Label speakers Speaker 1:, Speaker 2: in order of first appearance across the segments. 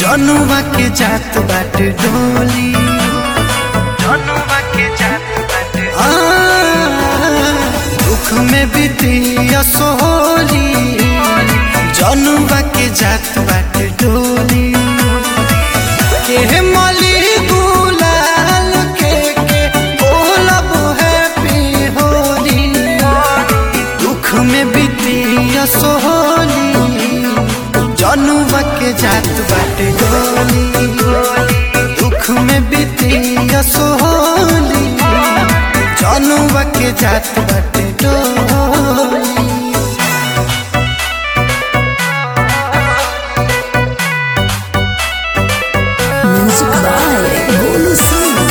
Speaker 1: जनुआ के जात बाटे डोली जनुआ के जात बाटे आ, दुख में बीतिया सोहली जनुआ के जात बाटे डोली के मली गुलाल के के बोलब हैप्पी होली दुख में बीतिया सोहली जनुआ के जात बाटे डोली दुख में बीतिया सोहली जनुआ के जात बाटे डोली
Speaker 2: Music by Bolu Singh.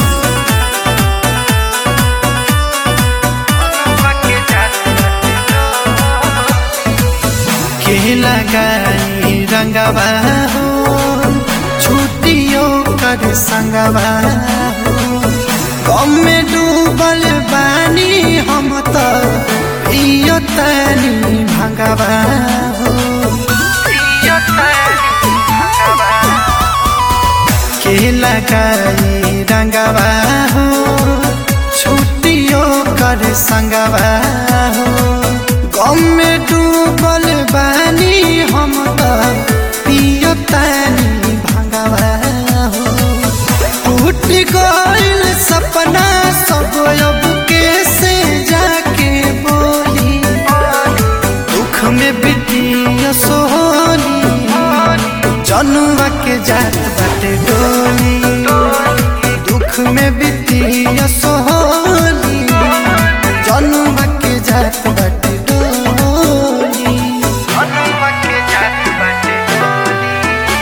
Speaker 1: के लगाई रंगवा हो छुट्टियों कर संगवा हो गम में डूबल बानी हम तो इयो तनी भंगवा हो इयो तनी भंगवा के लगाई रंगवा हो छुट्टियों कर संगवा हो गम में डूबल बानी हम तो पियो तानी भंगवा हो टूट गइल सपना सब अब कैसे जाके बोली दुख में बिटिया सोहनी जनुआ के जात बाटे डोली दुख में बिटिया सोहनी जनुआ के जात बाटे डोली जनुआ के जात बाटे डोली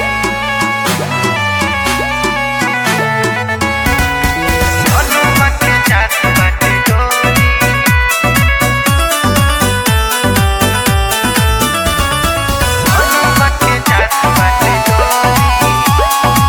Speaker 1: जनुआ के जात बाटे डोली जनुआ के जात बाटे डोली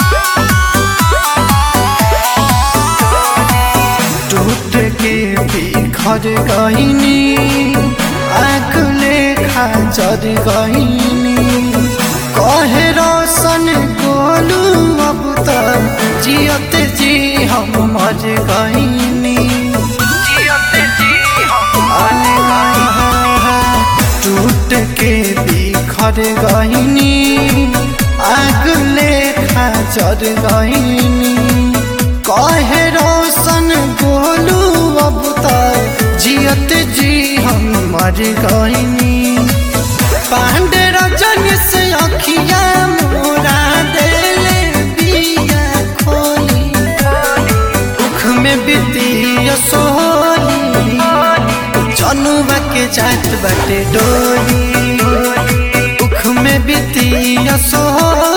Speaker 1: टूट के बिखर गईनी आग लेखा जर गईनी कहे रोशन गोलू अब तो जियत जी हम मर गईनी जियत जी हम मर टूट के बिखर गईनी आग लेखा जर गईनी कहे रोशन गोलू अब तक जियत जी हम मर गईनी पांडे रजन से अखिया मोरा देले बिया खोली दुख में बीतिया सोहली जनुआ के जात बाटे डोली दुख में बीतिया सोहली